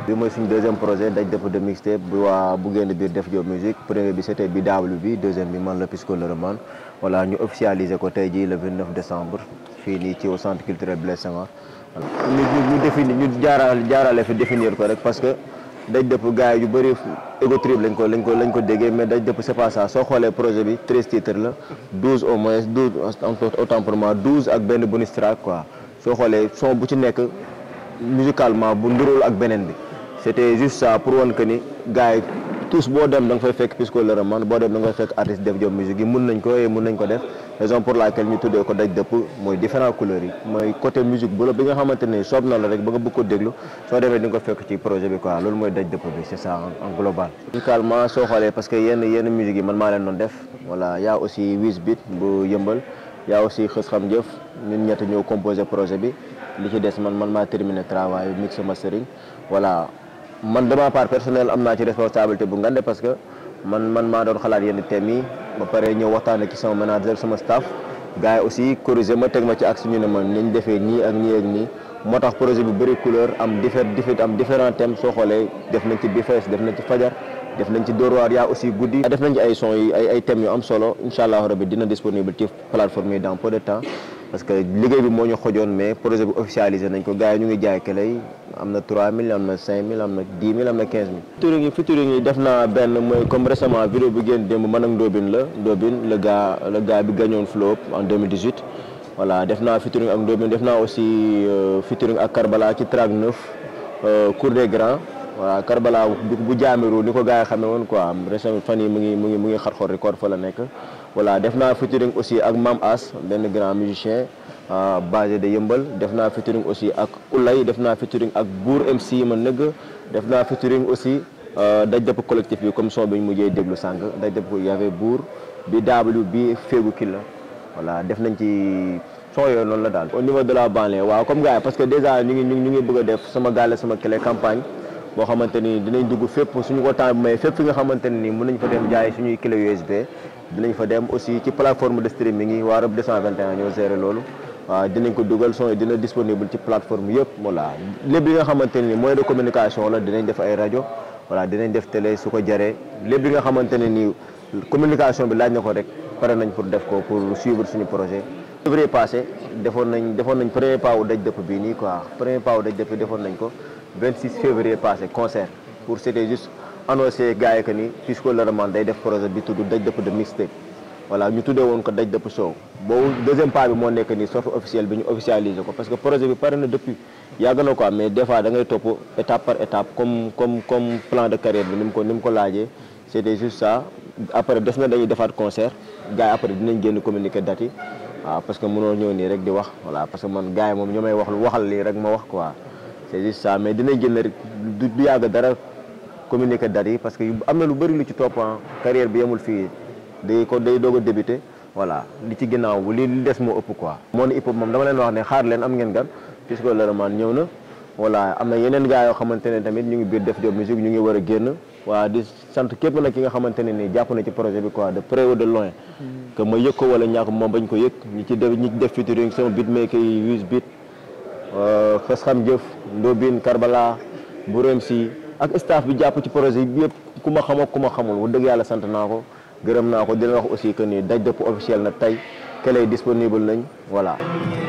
bi mooy suñu deuxième projet daj dëpp de mixtape bi waa bu génn biir def job musique premier bi c'était bi daawlu bi deuxième bi man la Pisco le Roman voilà ñu officialisé ko tey jii le 29 décembre fii nii ci au centre culturel Blaise Senghor ñu ñu définir ñu jaaraale jaarale fi définir ko rek parce que daj dëpp gars yi yu bëri ego trip lañ ko lañ ko lañ ko déggee mais daj dëpp c'est pas ça soo xoolee projet bi 13 titres la 12 au moins 12 autant pour moi 12 ak benn bonus track quoi soo xoolee son bu ci nekk musicalement bu nduróol ak beneen bi c'était juste ça pour wan que ni gars yi tous boo dem da nga fay fekk Pisco le Roman boo dem da nga fay fekk artiste def job musique yi mun nañ ko et mun nañ ko def raison pour laquelle ñu tuddee ko daj dëpp mooy différents couleurs yi mooy côté musique bu la bi nga xamante ne soob na la rek ba nga bëgg ko déglu soo demee di nga ko fekk ci projet bi quoi loolu mooy daj dëpp bi c'est ça en global musicalement soo xoolee parce que yenn yenn musique yi man maa leen doon def voilà y a aussi Wiz Beat bu yëmbal y a aussi xës xam jëf ñun ñett ñoo composé projet bi li ci des man man maa terminé travail mix mastering voilà man de ma part personnelle am naa ci responsabilité bu ngande parce que man man maa doon xalaat yenn thèmes yi ba pare ñëw waxtaan ak ci sama manager sama staff gars yi aussi corrigé ma teg ma ci axe ñu ne ma nañ defee nii ak nii ak nii moo tax projet bi bëri couleur am diffère diffère am différents thèmes soo xoolee def nañ ci bifees def nañ ci fajar def nañ ci Dóor waar yaa aussi guddi def nañ ci ay son yi ay ay thèmes yu am solo incha allah rabbi dina disponible ci plateforme yi dans peu de temps parce que liggéey bi moo ñu xojoon mais projet bi officialisé nañ ko gars yi ñu ngi jaay kele yi am na 3000 am na 5000 am na 10 000 am na 15000. featuring yi featuring yi def naa benn mooy comme récemment vidéo bi génn démb man ak Ndobin la Ndobin le gars le gars bi gagnoon Flow en 2018 voilà def naa featuring ak Ndobin def naa aussi featuring ak Karbala ci track 9 Cour des Grands voilà Karbala bu jaamiru ni ko gars yi xamee woon quoi récemment fan yi mu ngi mu ngi mu ngi xar-xor record fa la nekk. voilà def naa featuring aussi ak Mam As benn grand musicien basé de Yëmbal def naa featuring aussi ak Ulay def naa featuring ak Bour MC ma nëgg def naa featuring aussi daj dëpp collectif bi comme son bi ñu mujjee déglu sànq daj dëpp y avait Bour bi W bi Féegu Killa voilà def nañ ci son yooyu noonu la daal. au niveau de la banlieue waaw comme gars yi parce que déjà ñu ngi ñu ngi bëgg a def sama gaale sama clé campagne boo xamante ni dinañ dugg fépp suñu ko temps mais fépp fi nga xamante ne ni mën nañ fa dem jaay suñuy clé USB. dinañ fa dem aussi ci plateforme de streaming yi waa Rap 221 ñoo géré loolu waaw dinañ ko dugal son yi dina disponible ci plateforme yëpp voilà lépp li nga xamante ne ni moyen de communication la dinañ def ay rajo voilà dinañ def télé su ko jaree lépp li nga xamante ne ni communication bi laaj na ko rek pare nañ pour def ko pour suivre suñu projet. février passé defoon nañ defoon nañ premier pas wu daj dëpp bii nii quoi premier pas wu daj dëpp defoon nañ ko 26 février passé concert pour c'était juste. annoncé gars yi que ni Pisco le Roman day def projet bi tudd daj dëpp de mixtape voilà ñu tuddee woon ko daj dëpp show boobu deuxième pas bi moo nekk nii sortie officielle bi ñu officialisé ko parce que projet bi pare na depuis yàgg na quoi mais des fois da ngay topp étape par étape comme comme comme plan de carrière bi ni mu ko ni mu ko laajee c'était juste ça après des na dañuy defaat concert gars yi après dinañ génn communiquer date yi waaw parce que mënoo ñëw nii rek di wax voilà parce que man gars yi moom ñoo may wax waxal lii rek ma wax quoi c'est juste ça mais dinañ génn rek du yàgg dara communiquer date yi parce que am na lu bëri lu ci topp carrière bi yemul fii day ko day doog a débuté voilà li ci ginnaaw li li des moo ëpp quoi. moo ne hip hop moom dama leen wax ne xaar leen am ngeen gan Pisco le Roman ñëw na voilà am na yeneen gars yoo xamante ne tamit ñu ngi biir def job musique ñu ngi war a génn waa di sant képp nag ki nga xamante ne nii jàpp na ci projet bi quoi de près ou de loin. que ma yëg ko wala ñàkk moom bañ ko yëg ñi ci def ñi ci def featuring sama beatmaker yi Wiz Beat xës xam jëf Ndobin Karbala Bourem si ak staff bi jàpp ci projet bi yëpp ku ma xam ak ku ma xamul wax dëgg yàlla sant naa ko gërëm naa ko dina wax aussi que ni daj dëpp officiel na tey kele disponible nañ voilà